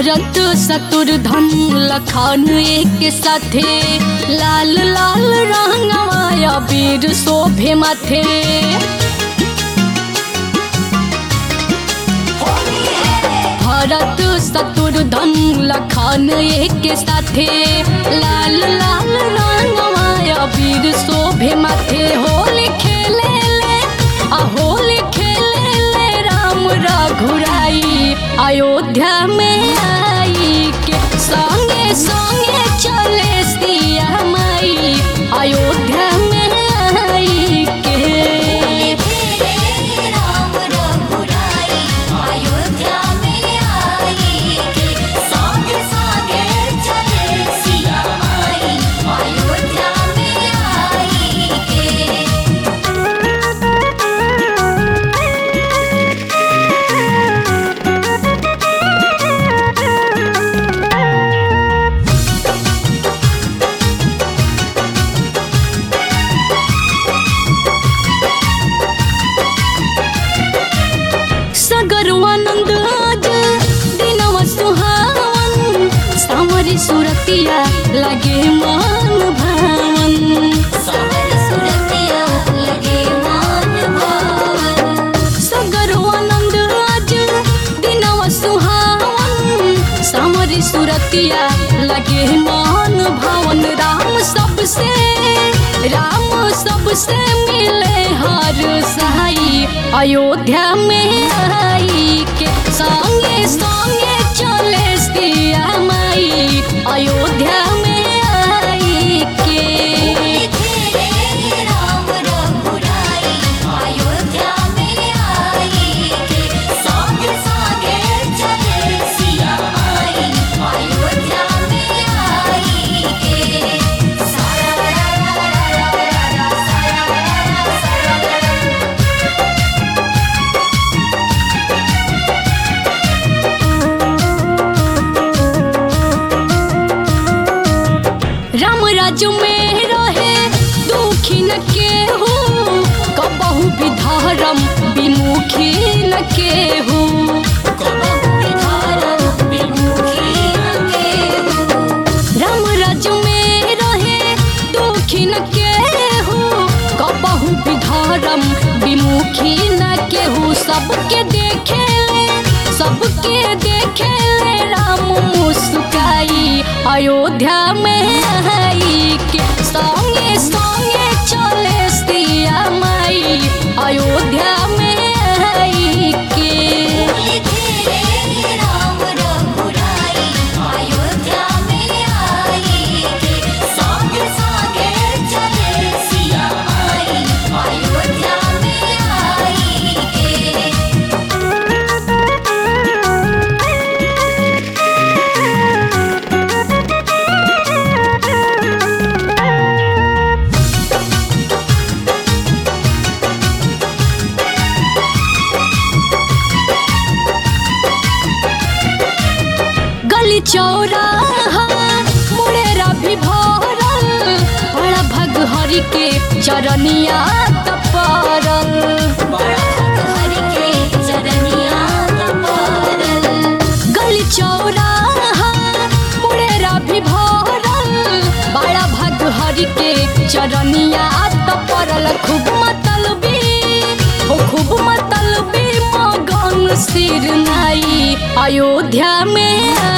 भरत शत्रुधन लखन एक साथे लाल लाल रंगवाया वीर शोभे माथे भरत शत्रुधन लखन एक साथे लाल लाल रंगवाया वीर शोभे माथे होली खेले ले आ होली खेले ले राम रघुराई अयोध्या में आई के संगे संगे चले सिया माई अयोध्या में आई के राम रघुराई अयोध्या में आई के संग संगे चले सिया माई अयोध्या में आई के सगर आनंद आज दिनवा सुहावन सावरी सुरतिया लगे मान भावन सावर सुरतिया लगे मान भावन सगर आनंद आज दिनवा सुहावन सावरी सुरतिया लगे मान भावन राम सबसे राम सबसे मिले हर सहाई अयोध्या में आई के संगे संगे चले सिया माई अयोध्या में आई के खेले राम रघुराई अयोध्या में आई के संग संगे चले सिया माई अयोध्या में आई के सारा राम राज्य में रहे दुखी न केहू कबहू भी धर्म विमुखी न केहू राम राज्य में रहे दुखी न केहू कबहू भी धर्म विमुखी न केहू सबके देखे ले सबके देखे ले राम मुस्काई अयोध्या में आई के संगे संगे चले सिया माई अयोध्या में आई के राम रघुराई अयोध्या में आई के संग संगे चले सिया माई अयोध्या में आई के गली चौराहा मुड़ेरा भी भरल बड़ा भग हरि के चरनिया तपरल हरि के चरनिया तपरल गली चौराहा मुड़ेरा भी भरल बड़ा भग हरि के चरनिया तपरल खूब मतलबी हो खूब मतलबी मगन सिर नाई अयोध्या में